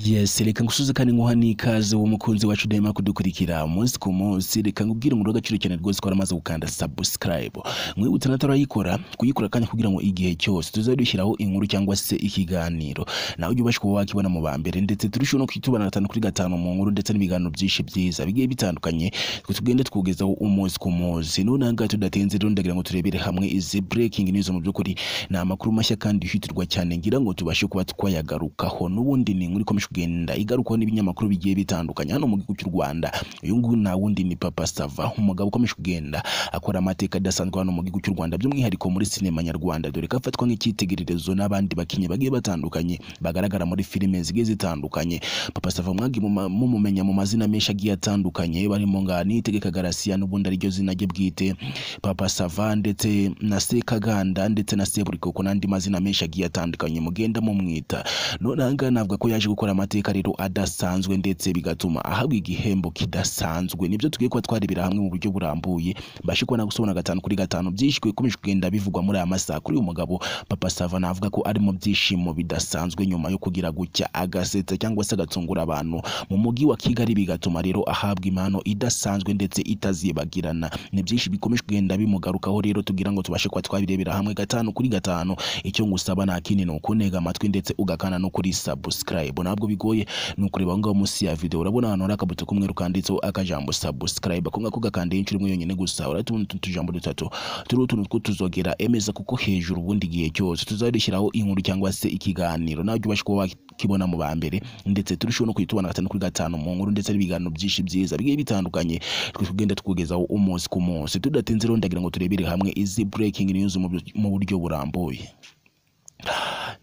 Yes reka ngusuze kandi nguha n'ikaze wowe mukunzi wacu udahema kudukurikira umunsi ku munsi reka nkubwire umuriro w'agaciro cyane rwose ko waramaze gukanda subscribe mwibutse natarayikora kuyikora kandi kugira ngo igihe cyose tuzajya dushyiraho inkuru cyangwa se ikiganiro nawe ujye ubasha kuba wakibona mu ba mbere ndetse turusheho no kwitubana gatanu kuri gatanu mu nkuru ndetse n'ibiganiro byinshi byiza bigiye bitandukanye twe tugende twugezaho umunsi ku munsi none aha ngaha tudatinze rero ndagira ngo turebere hamwe izi breaking news mu by'ukuri ni amakuru mashya kandi yihutirwa cyane ngira ngo tubashe kuba twayagarukaho n'ubundi ni inkuru ikomeje kugenda igarukwaho n'ibinyamakuru bigiye bitandukanye hano mu gihugu cy'u Rwanda uyu nguyu nta wundi ni Papa Sava umugabo ukomeje kugenda akora amateka adasanzwe hano mu gihugu cy'u Rwanda by'umwihariko muri sinema nyarwanda dore ko afatwa nk'icyitegererezo n'abandi bakinnyi bagiye batandukanye bagaragara muri filime zigiye zitandukanye Papa Sava mwagi muma- mumumenya mu mazina menshi agiye atandukanye barimo nka Niyitegeka Garcia n'ubundi ariryo zina rye bwite Papa Sava ndetse na Sekaganda ndetse na Seburikoko n'andi mazina menshi agiye atandukanye mugenda mumwita none aha ngaha navuga ko yaje gukora amateka rero adasanzwe ndetse bigatuma ahabwa igihembo kidasanzwe nibyo tugiye kuba twarebera hamwe mu buryo burambuye mbashe kubona gusobanura gatanu kuri gatanu byinshi bikomeje kugenda bivugwa muri aya masaha kuri uyu mugabo Papa Sava navuga ko ari mu byishimo bidasanzwe nyuma yo kugira gutya agasetsa cyangwa se agatungura abantu mu mujyi wa Kigali bigatuma rero ahabwa impano idasanzwe ndetse itazibagirana ni byinshi bikomeje kugenda bimugarukaho rero tugira ngo tubashe kuba twabirebera hamwe gatanu kuri gatanu icyo ngusaba nta kindi ni ukuntega amatwi ndetse ugakana no kuri subscribe ntabwo bigoye ni ukureba aho ngaho munsi ya video urabona ahantu hari akabuto k'umweru kanditseho akajambo subscribe ako ngako ugakandaho inshuro imwe yonyine gusa urahita ubona utuntu tujambo dutatu turiho utuntu tw'utuzogera emeza kuko hejuru ubundi igihe cyose tuzajya dushyiraho inkuru cyangwa se ikiganiro nawe ujye ubasha kuba wakibona mu ba mbere ndetse turusheho no kuyitubana gatanu kuri gatanu mu nkuru ndetse n'ibiganiro byinshi byiza bigiye bitandukanye twe tugenda twugezaho umunsi ku munsi tudatinze rero ndagira ngo turebere hamwe izi breaking news mu byo- mu buryo burambuye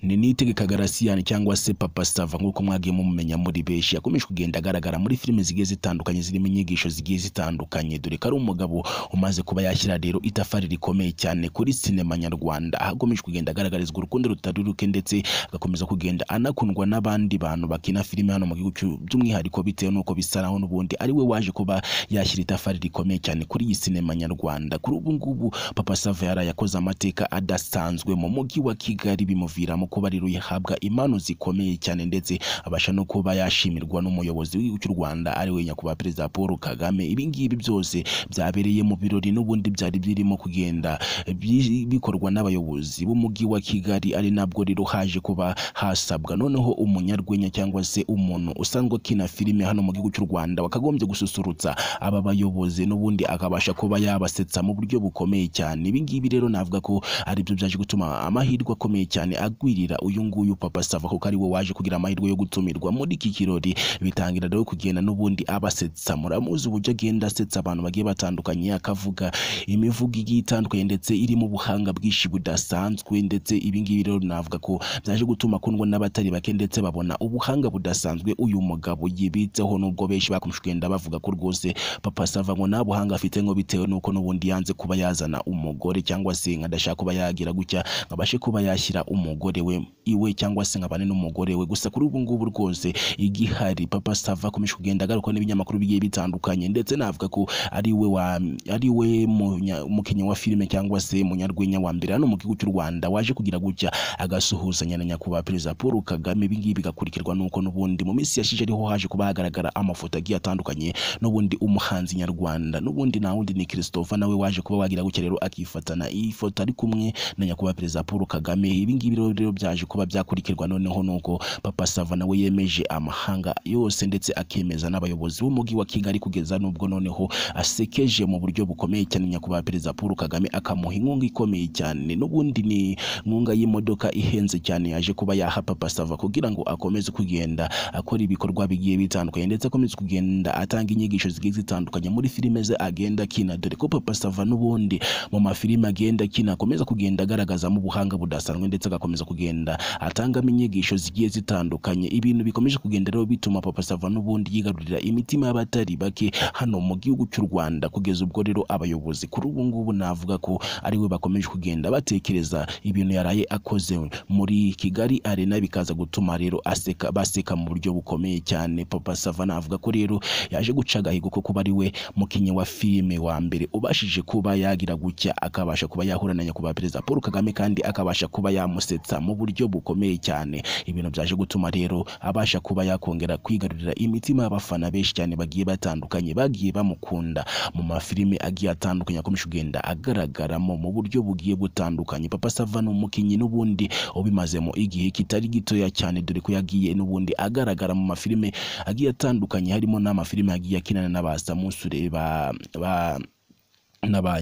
ni nitegeka garasiyani cyangwa se papa sava nk'uko mwagiye mumumenya muri benshi yakomeje kugenda agaragara muri filime zigiye zitandukanye zirimo inyigisho zigiye zitandukanye dore ko ari umugabo umaze kuba yashyira rero itafari rikomeye cyane kuri sinema nyarwanda aho akomeje kugenda agaragarizwa urukundo rutari ruke ndetse agakomeza kugenda anakundwa n'abandi bantu bakina filime hano mu gihugu cy'u- by'umwihariko bitewe n'uko bisa naho n'ubundi ari we waje kuba yashyira itafari rikomeye cyane kuri iyi sinema nyarwanda kuri ubu ngubu papa sava yaraye akoze amateka adasanzwe mu mujyi wa kigali bimuviramo kuba rero yahabwa impano zikomeye cyane ndetse abasha no kuba yashimirwa n'umuyobozi w'igihugu cy'u rwanda ari we nyakubahwa perezida paul kagame ibi ngibi byose byabereye mu birori n'ubundi byari birimo kugenda bi- bikorwa n'abayobozi b'umujyi wa kigali ari nabwo rero haje kuba hasabwa noneho umunyarwenya cyangwa se umuntu usanzwe akina filime hano mu gihugu cy'u rwanda wakagombye gususurutsa aba bayobozi n'ubundi akabasha kuba yabasetsa mu buryo bukomeye cyane ibi ngibi rero navuga ko ari byo byaje gutuma amahirwe akomeye cyane agwirira uyu nguyu papa sava kuko ari we waje kugira amahirwe yo gutumirwa muri iki kirori bitangira rero kugenda n'ubundi abasetsa muramuzi uburyo agenda asetsa abantu bagiye batandukanye akavuga imivugo igiye itandukanye ndetse irimo ubuhanga bwinshi budasanzwe ndetse ibi ngibi rero navuga ko byaje gutuma akundwa n'abatari bake ndetse babona ubuhanga budasanzwe uyu mugabo yibitseho nubwo benshi bakomeje kugenda bavuga ko rwose papa sava ngo nta buhanga afite ngo bitewe n'uko n'ubundi yanze kuba yazana umugore cyangwa se nka adashaka kuba yagira gutya ngo abashe kuba yashyira umugore we iwe cyangwa se nkabane n'umugore we gusa kuri ubu ngubu rwose igihari papa sava akomeje kugenda agaruka n'ibinyamakuru bigiye bitandukanye ndetse navuga ko ari we wa ari we munya- umukinnyi wa filime cyangwa se munyarwenya wa mbere hano mu gihugu cy'u rwanda waje kugira gutya agasuhuzanya na nyakubahwa perezida paul kagame ibi ngibi bigakurikirwa n'uko n'ubundi mu minsi yashize ariho haje kuba hagaragara amafoto agiye atandukanye n'ubundi umuhanzi nyarwanda n'ubundi nta wundi ni christopher nawe waje kuba wagira gutya rero akifatana iyi foto ari kumwe na nyakubahwa perezida paul kagame ibi ngibi rero rero byaje kuba byakurikirwa noneho nuko papa sava nawe yemeje amahanga yose ndetse akemeza n'abayobozi b'umujyi wa kigali kugeza n'ubwo noneho asekeje mu buryo bukomeye cyane nyakubahwa perezida paul kagame akamuha inkunga ikomeye cyane n'ubundi ni inkunga y'imodoka ihenze cyane yaje kuba yaha papa sava kugira ngo akomeze kugenda akora ibikorwa bigiye bitandukanye ndetse akomeze kugenda atanga inyigisho zigiye zitandukanye muri filime ze agenda akina dore ko papa sava n'ubundi mu mafilime agenda akina akomeza kugenda agaragazamo ubuhanga budasanzwe ndetse agakomeza kugenda atangamo inyigisho zigiye zitandukanye ibintu bikomeje kugenda rero bituma papa sava n'ubundi yigarurira imitima y'abatari bake hano mu gihugu cy'u rwanda kugeza ubwo rero abayobozi kuri ubu ngubu navuga ko ari we bakomeje kugenda batekereza ibintu yaraye akoze muri kigali arena bikaza gutuma rero aseka baseka mu buryo bukomeye cyane papa sava navuga ko rero yaje guca agahigo ko kuba ari we mukinnyi wa filime wa mbere ubashije kuba yagira gutya akabasha kuba yahura na nyakubahwa perezida paul kagame kandi akabasha kuba yamusetsa mu buryo bukomeye cyane ibintu byaje gutuma rero abasha kuba yakongera kwigarurira imitima y'abafana benshi cyane bagiye batandukanye bagiye bamukunda mu mafilime agiye atandukanye akomeje kugenda agaragaramo mu buryo bugiye butandukanye papa sava ni umukinnyi n'ubundi ubimazemo igihe kitari gitoya cyane dore ko yagiye n'ubundi agaragara mu mafilime agiye atandukanye harimo n'amafilime yagiye akinana n'abasamusure ba, ba na ba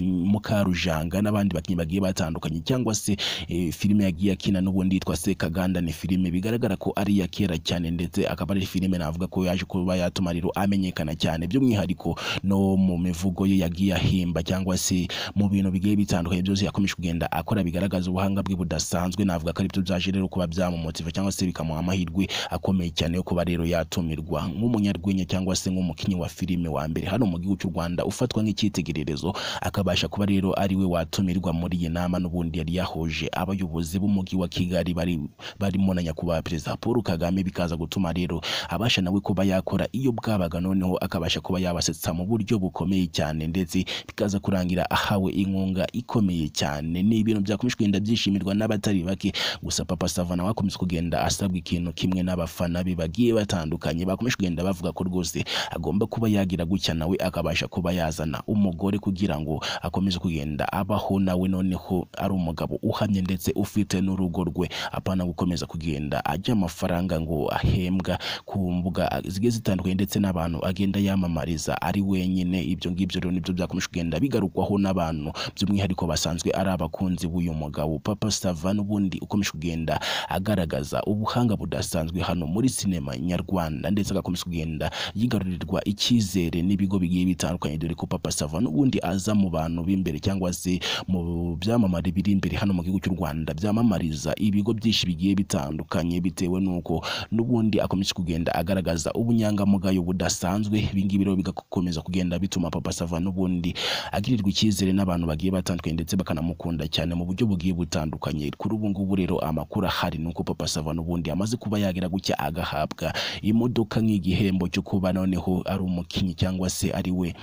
Mukarujanga n'abandi bakinnyi bagiye batandukanye cyangwa se e, filime yagiye akina n'ubundi yitwa Sekaganda ni filime bigaragara ko ari iya kera cyane ndetse akaba ari filime navuga ko yaje kuba yatuma rero amenyekana cyane by'umwihariko no mu mivugo ye yagiye ahimba cyangwa se mu bintu bigiye bitandukanye byose yakomeje kugenda akora bigaragaza ubuhanga bwe budasanzwe navuga ko aribyo byaje rero kuba byamumotiva cyangwa se bikamuha amahirwe akomeye cyane yo kuba rero yatumirwa nk'umunyarwenya cyangwa se nk'umukinnyi wa filime wa mbere hano mu gihugu cy'u Rwanda ufatwa nk'icyitegererezo akabasha kuba rero ari we watumirwa muri iyi nama n'ubundi yari yahuje abayobozi b'umujyi wa kigali bari barimo na nyakubahwa perezida paul kagame bikaza gutuma rero abasha nawe kuba yakora iyo bwabaga noneho akabasha kuba yabasetsa mu buryo bukomeye cyane ndetse bikaza kurangira ahawe inkunga ikomeye cyane ni ibintu byakomeje kugenda byishimirwa n'abatari bake gusa papa sava nawe akomeza kugenda asabwa ikintu kimwe n'abafana be bagiye batandukanye bakomeje kugenda bavuga ko rwose agomba kuba yagira gutya nawe akabasha kuba yazana umugore kugira kugira ngo akomeze kugenda abaho nawe noneho ari umugabo uhamye ndetse ufite n'urugo rwe apana gukomeza kugenda ajya amafaranga ngo ahembwa ku mbuga zigiye zitandukanye ndetse n'abantu agenda yamamariza ari wenyine ibyo ngibyo rero nibyo byakomeje kugenda bigarukwaho n'abantu by'umwihariko basanzwe ari abakunzi b'uyu mugabo papa sava n'ubundi ukomeje kugenda agaragaza ubuhanga budasanzwe hano muri sinema nyarwanda ndetse agakomeza kugenda yigarurirwa icyizere n'ibigo bigiye bitandukanye dore ko papa sava n'ubundi aza aza mu bantu b'imbere cyangwa se mu byamamare biri imbere hano mu gihugu cy'u Rwanda byamamariza ibigo byinshi bigiye bitandukanye bitewe n'uko n'ubundi akomeje kugenda agaragaza ubunyangamugayo budasanzwe ibingibi rero bigakomeza kugenda bituma papa sava n'ubundi agirirwa icyizere n'abantu bagiye batandukanye ndetse bakanamukunda cyane mu buryo bugiye butandukanye kuri ubu ngubu rero amakuru ahari nuko papa sava n'ubundi amaze kuba yagira gutya agahabwa imodoka nk'igihembo cyo kuba noneho ari umukinnyi cyangwa se ari we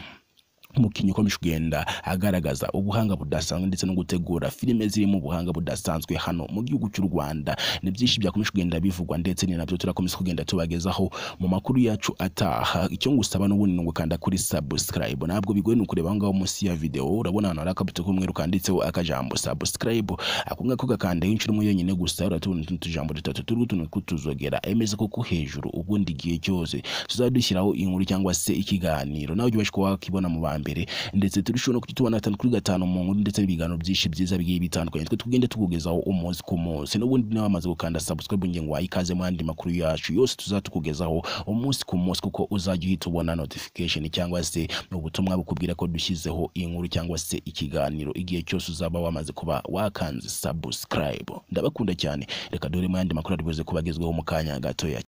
umukinnyi ukomeje kugenda agaragaza ubuhanga budasanzwe ndetse no gutegura filime zirimo ubuhanga budasanzwe hano mu gihugu cy'u Rwanda ni byinshi byakomeje kugenda bivugwa ndetse ni nabyo turakomeza kugenda tubagezaho mu makuru yacu ataha icyo ngusaba n'ubundi ni ugukanda kuri subscribe ntabwo bigoye ni ukureba aho ngaho munsi ya video urabona ahantu hari akabuto k'umweru kanditseho akajambo subscribe ako ngako gakandaho inshuro imwe yonyine gusa uratubona utuntu tujambo dutatu turiho utuntu tw'utuzogera emeza koko hejuru ubundi igihe cyose tuzajya dushyiraho inkuru cyangwa se ikiganiro nawe ujye ubasha kuba wakibona mu bantu mbere ndetse turushaho no kutubona gatanu kuri gatanu mu nkuru ndetse n'ibiganiro byinshi byiza bigiye bitandukanye twe tugenda tukugezaho umunsi ku munsi n'ubundi nawe amaze gukanda subscribe ngengo wayikaze mu yandi makuru yacu yose tuzatukugezaho umunsi ku munsi kuko uzajya uhita ubona notification cyangwa se ubutumwa bukubwira ko dushyizeho inkuru cyangwa se ikiganiro igihe cyose uzaba wamaze kuba wakanze subscribe ndabakunda cyane reka dore mu yandi makuru ari buze kuba agezweho mu kanya gatoya